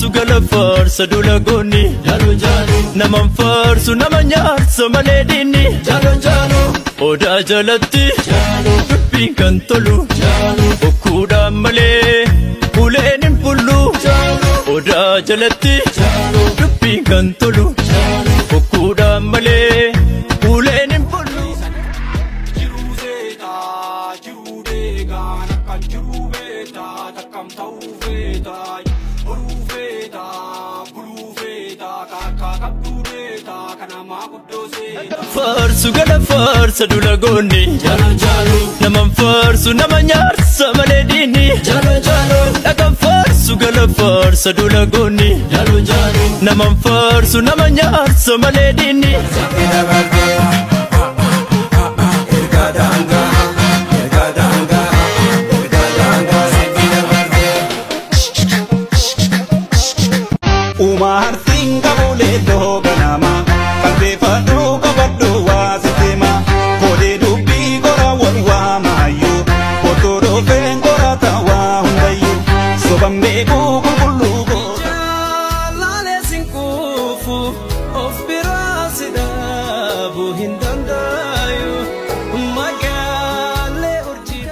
faarsu gala faarsa dula goonni naman faarsu nama nyaarsa malee diinni odaa jalatti dubbiin kan tolu bokkuudhaan malee uleen hin bullu odaa jalatti dubbiin kan tolu bokkuudhaan malee uleen hin bullu. Jiruu seetaa, jiruu deegaan akkan jiruu beetaa, takkam ta'uu feetaa, horuu feetaa, buluu feetaa, kaakkaa qabduu beetaa, kan namaa guddoo seetaa. Faarsu gala faarsa dula goonni Jaalon jaaloo, naman faarsu nama nyaarsa malee diinni jaalon jaaloo, dhagan faarsu gala faarsa dula goonni jaalon jaaloo. naman faarsu nama nyaarsa malee diinni. Uumaa harsiin qabulee dhoo ganama qalbeeffadhuu qabadhuu waa siteema koodee dubbii qora wal waamaayyuu otoo dhoofeen qorata waa hundayyuu soban beekuu qulqulluu goota. Jaalale sinkuufu of biraa si dhaabuu hin dandaayu magaalee urjii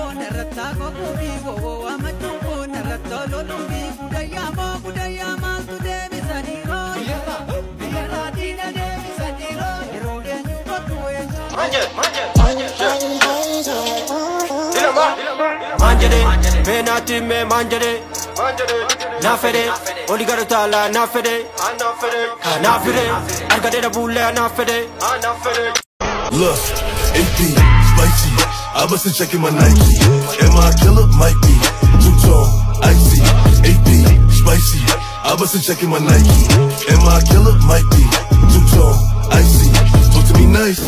Manjade, meenaatti mee manjade, naafede, oli gara taalaa naafede, naafede, argade dhabuullee naafede. Lust, AP, spicy. I wasn't checking my Nike. Am I a killer? Might be. Two tone, icy. AP, spicy. I wasn't checking my Nike. Am I a killer? Might be. Two tone, icy. Talk to me nice.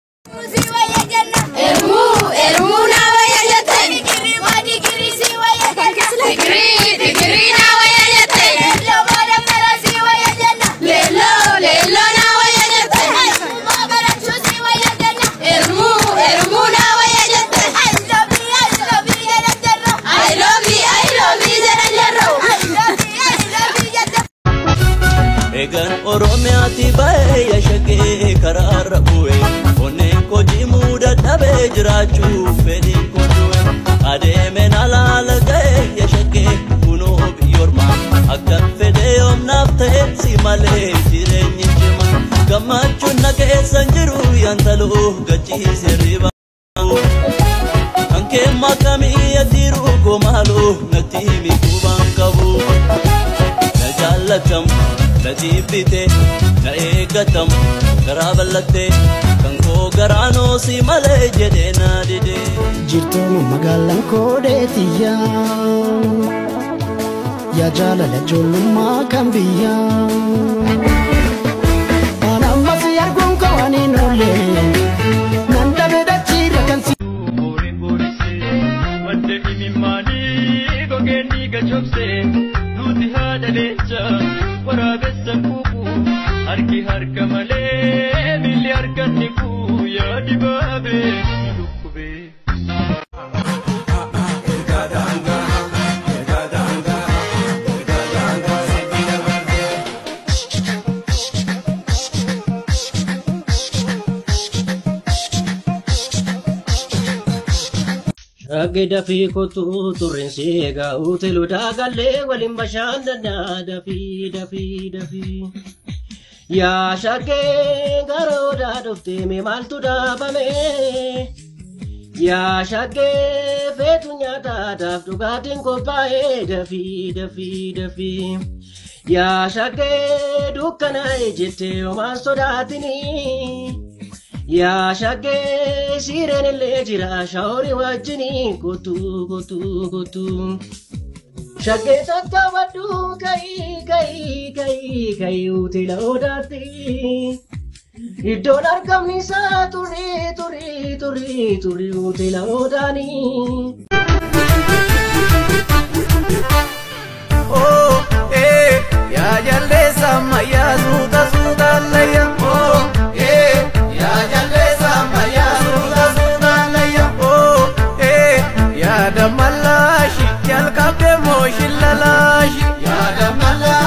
Egaan Oromiyaatti baay'ee yashaqee karaarra bu'e onneen kojii muuda dhabee jiraachuuf fedhiin kodu'e adeemeen alaala ga'e yashaqee kunoo biyyoormaa akka fedhee yoomnaaf ta'e si malee jireenyi cima gammachuun na keessan jiru yantaluu gachiise riba. Hankee makamii adiiruu komaaluu natti miidhubaan qabu. na jaallatam na jibbite na eeggatam garaa ballatte kan koo garaanoo si malee jedhee na dide jirtooma magaalaan koodheetiyya yaa jaalala ijoollummaa kan biyya waan ammas arguun kawaniin oolle nan dhabe dachiirra kan si Boori boorise madda imimmaanii gogeenni gachobse nuti haadha leenca waraabessa kuuku harki harka malee miilli harkanni kuu yaa dibaabee lukkubee. Shagge dafii kottuu turrinsi egaa uutilu daagallee waliin bashannanaa dafii dafii dafii. Yaa shaggee gara odaa dhuftee mee maaltu dhaabame? Yaa shaggee feetu nyaataadhaaf dhugaatiin qophaa'ee dafii dafii dafii. Yaa shaggee dukkanaa'e jettee homaan sodaatinii. Yaa shaggee siireen illee jira shaaworii wajjiniin kutuu kutuu kutuu. Shaggee tattaafadhu ka'ii ka'ii ka'ii ka'ii utila odaatti. Iddoon argamni isaa turii turii turii turii utila odaanii. Oh, eh, ya jalesa maya suta suta laya. Oh, eh, ya jalesa maya suta suta laya. Oh, eh, ya damalashi, yal kabde moshi lalashi. Ya damalashi.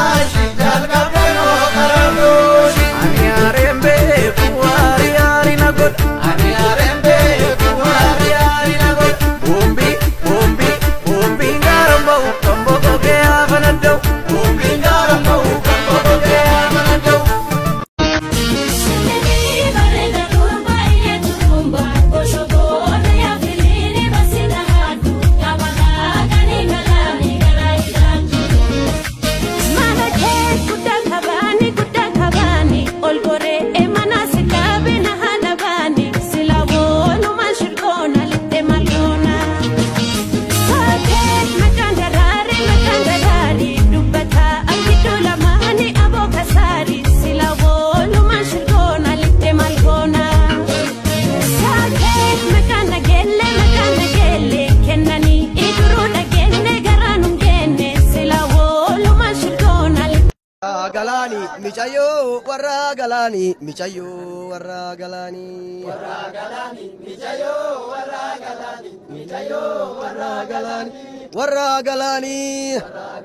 galaanii micayyoo warra galaanii micayyoo warra galaanii. Warra galaanii micayyoo warra galaanii micayyoo warra galaanii. Warra galaanii.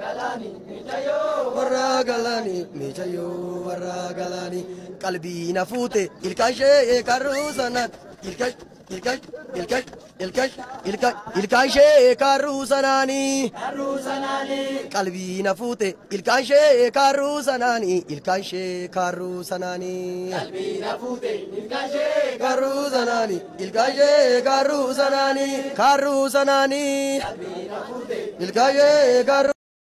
Warra galaanii micayyoo warra galaanii. Qalbii na fuute ilkaan ishee karruu sanaan ilkaan ilkaan ilkaan ilkaan ilkaan ilkaan ishee karruu sanaanii. qalbii na fuute ilkaan ishee kaarruu sanaanii ilkaan ishee kaarruu sanaanii. qalbii na fuute ilkaan ishee kaarruu sanaanii ilkaan ishee kaarruu sanaanii kaarruu sanaanii. qalbii na fuute ilkaan ishee kaarruu.